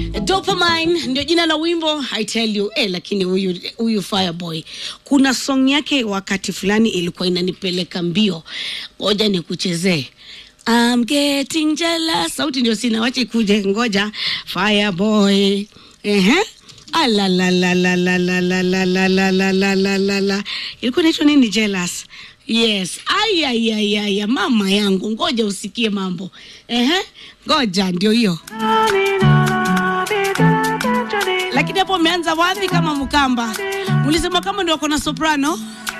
Dopamine ndio jina la wimbo I tell you eh, lakini huyu huyu Fireboy kuna song yake wakati fulani ilikuwa inanipeleka mbio. Ngoja nikuchezee. I'm getting jealous. Sauti ndio sina, wacha ikuje, ngoja. Fireboy. Ehe. Ala la la la la la la la la la la la la la la. Ilikuwa inaitwa nini jealous? Yes. Aya aya aya aya mama yangu, ngoja usikie mambo. Ehe. Ngoja ndio hiyo. Lakini hapo umeanza wapi kama Mkamba? Ulisema kama ndio wako na soprano?